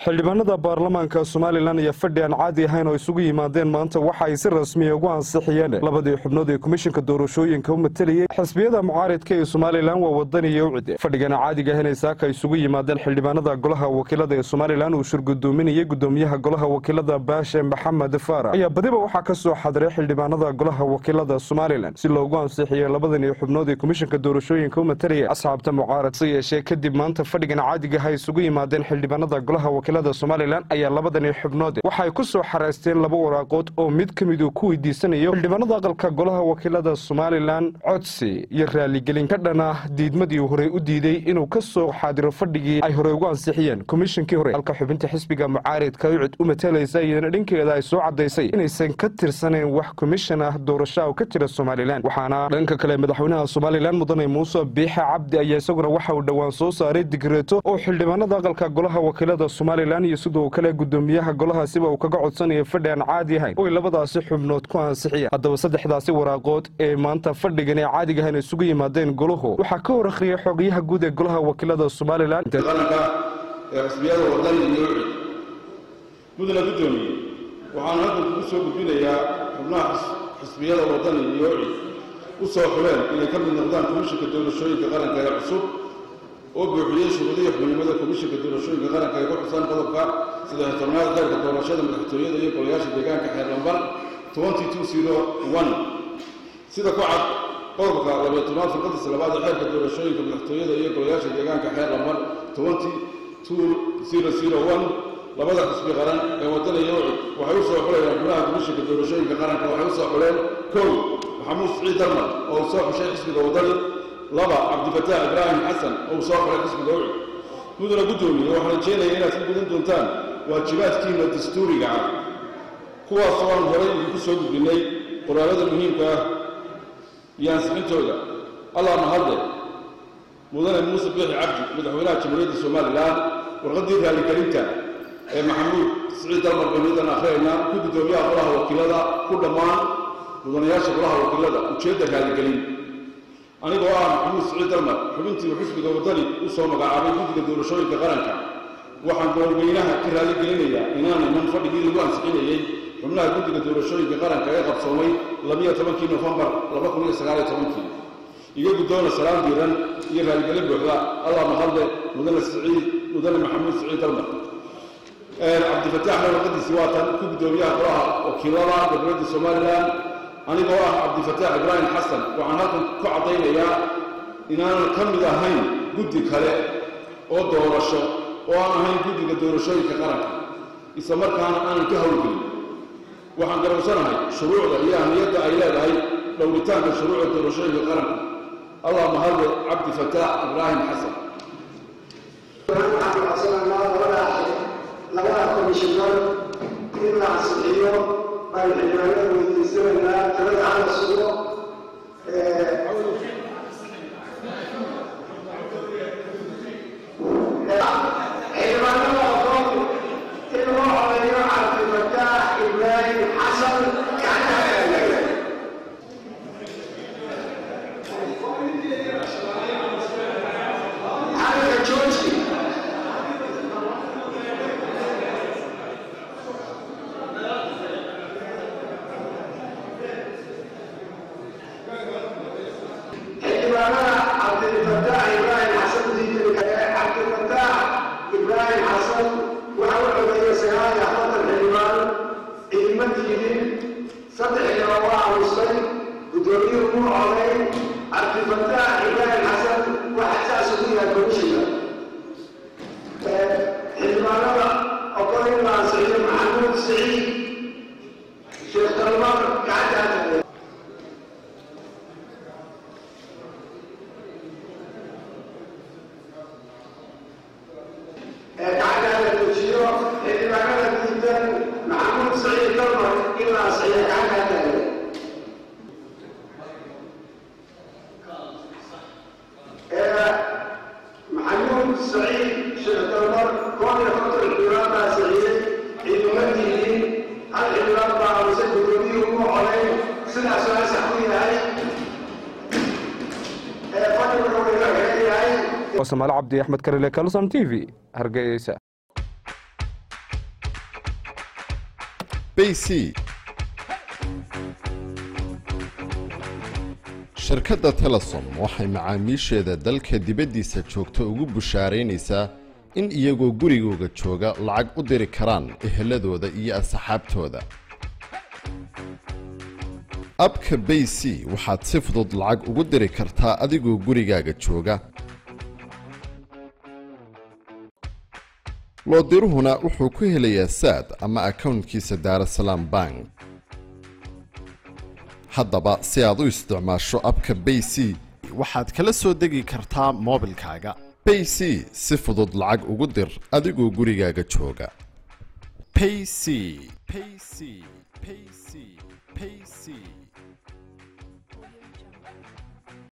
xildhibaanada baarlamaanka somalilan iyo fadhi aan caadi ahayn oo isugu yimaadeen maanta waxa ay si rasmiya ugu ansixiyeen labadii xubnood ee komishanka doorashooyinka u matalayay xisbiyada mucaaridka ee somalilan waa wadan iyo ucide fadhigana caadiga ahayn ay saaka isugu yimaadeen xildhibaanada golaha wakiilada ee somalilan uu shirgudoominayay gudoomiyaha golaha wakiilada baashe maxamed faarax ayaa badiba waxaa ka soo xadiray xildhibaanada golaha wakiilada somalilan si loogu ansixiyey labadan iyo xubnood ee komishanka doorashooyinka u matalaya asxaabta mucaarad se yeeshee kadib maanta fadhigan caadiga aha isugu yimaadeen xildhibaanada golaha wakiilada somalilan ayaa labadani xubnood waxaay ku soo xareysteen laba waraaqood oo mid ka mid uu ku weydiisanayo xildhibaanada aqalka golaha wakiilada somalilan codsi iyo raaligelin ka dhan ah diidmadii horey u diiday inuu ka soo xaadiro fadhigii ay horey ugu ansixiyeen komishankii hore halka xubinta xisbiga mucaaridka ucid u matalaysa iyadana dhankeeda ay soo cadaysay inaysan ka tirsanayn wax komishan ah doorasha oo ka jira somalilan waxaana dhanka kale madaxweynaha somalilan mudane muuse biixe cabdi ayaa isaguna waxa uu dhowaan soo saaray digreeto oo xildhibaanada aqalka golaha wakiilada somalilan iyo sidoo kale gudoomiyaha golahaasiba uu kaga codsanayo fadhi aan caadi ahayn oy labadaasi xubnood ku ansixiyeen haddaba saddexdaasi waraaqood ee maanta fadhigan ee caadiga ahayn isugu yimaadeen golahu waxaa ka hor akhriyay xogayaha guud ee golaha wakiilada somalilan qaranka ee xisbiyada wadani iyo ucid mudana guddoomiye waxaan halkan kugu soo gudbinayaa xubnaha xisbiyada wadani iyo ucid u soo xuleen inay ka mid noqdaan komishanka doorashooyinka qaranka ee cusub oo buuxiyey shuruudihii xubnimada komishanka doorashooyinka qaranka ee ku xusan qodobka saddex tobnaad xeerka doorashada madaxtooyada iyo golayaasha deegaanka xeer lambar sida ku cad qodobka labiyo tobnaad firqadiisa labaad ee xeerka doorashooyinka madaxtooyada iyo golayaasha deegaanka xeer lambar labada xisbi qaran ee wadana iyo ucid waxay u soo xulayaan xubnaha komishanka doorashooyinka qaranka waxay u soo xuleen kow maxamuud siciid darmar oo uu soo xushay xisbiga wadani laba cabdifataax ibraahim xasan oo uu soo xulay xisbiga ucid mudana guddoomiye waxaan rajeynaya inaad ka gudan doontaan waajibaadkiina dastuuriga ah kuwaasoo aan horay idinku soo gudbinnay qoraalada muhiimka ah iyo ansixintooda allah mahadle mudane muuse biixi cabdi madaxweynaha jamhuuriyadda somalilan warqaddii raaligelinta ee maxamuud siciid dalmar baniidan akhriyayna ku guddoomiyaha golaha wakiilada ku dhammaan mudanayaasha golaha wakiilada ujeedda raaligelin anigoo ah maxamuud siciid dalmar xubintii uu xisbiga wadani u soo magacaabay guddiga doorashooyinka qaranka waxaan gobolweynaha ka raaligelinayaa inaan iman fadhigii lagu ansixinayey xubnaha guddiga doorashooyinka qaranka ee qabsoomay labiyo tobankii nofembar laba kun iyo sagaaliyo tobankii iga guddoona salaam diiran iyo raaligelin buuxda allah mahadle mudane siciid mudane maxamuud siciid dalmar cabdifataaxna warqadiisii waatan ku guddoomiyaha golaha wakiilada dowladda somalilan anigoo ah cabdifataax ibraahim xasan waxaan halkan ku caddaynayaa inaanan ka mid ahayn guddi kale oo doorasho oo aan ahayn guddiga doorashooyinka qaranka isla markaana aanan ka howlgelin waxaan garowsanahay shuruucda iyo ahmiyadda ay leedahay dhowritaanka shuruucda doorashooyinka qaranka allah mahadle cabdifataax ibraahim xasan labada komishinar in la ansixiyo baan xildhibaanada weydiisanaynaa talada hala sugo xildhibaanada ogoon in loo codeeyo cabdifataax ibraahim xasan gacanta halka jooji xildhibaanada cabdifataax ibraahim xasan diidilka ee cabdifataax ibraahim xasan waxa u codeeyay sagaal iyo afartan xildhibaan ciidama diidin saddex xildhibaan waa aamusay guddoomiyuhu muu codeyn cabdifataax ibraahim xasan waxa saas ugu yahay komishiga xildhibaanada oqol in la ansixiyo maxamuud siciid sheekh dalmar gacanta ha gacanta la tujiyo xildhibaanada diidan maxamuud saciid dalmar in la ansixiyo gacanta ha maxamuud saciid sheekh dalmar koob iyo konton xildhibaan baa saxiiyey ciiduma diidin hal xildhibaan baa aamusay guddoomiyuhu ugu coday sidaas waa sax ku yahay fadhiga wuxuu yahay samaale cabdi axmed karile kalson t v hargeysa bayc shirkadda telesom waxay macaamiisheeda dalka dibaddiisa joogta ugu bushaaraynaysaa in iyagoo gurigooga jooga lacag u diri karaan eheladooda iyo asxaabtooda abka bay c waxaad si fudud lacag ugu diri kartaa adigoo gurigaaga jooga loodiruhuna wuxuu ku helayaa saad ama akownkiisa daarasalaam bank haddaba si aad u isticmaasho abka bay c waxaad kala soo degi kartaa moobilkaaga bay c si fudud lacag ugu dir adigoo gurigaaga jooga payc payc payc payc